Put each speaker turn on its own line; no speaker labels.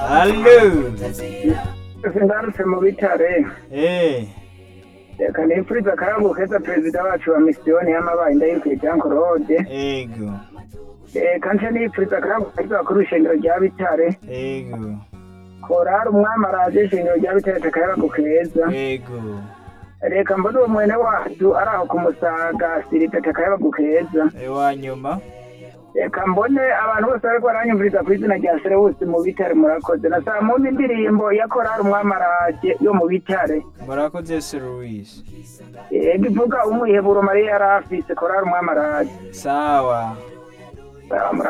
Allo.
ngarutse mu bitare
Eh.
reka nifuriza akarabu keza perezida wacu wa misiyoni y'amabaye ndayirukwiye jean claude
Ego.
reka nce nifuriza akarabu keza bakuru ishengero rya bitare
Ego.
korari umwami araje ishengero rya bitare takarabu keza
Ego.
reka mbone uwo mwene wacu ari aho ku musaga sirita takarabu keza
Ewanyuma.
reka mbone abantu bose bariko baranyumviriza ku izina rya serewusi mu bitare murakoze na saa mumva indirimbo ya korari umwami araje yo mu bitare
Murakoze Sir Luis.
ego ivuga umwiheburo mariya yari afise korari umwami araje
Sawa.
Sawa, murakoze.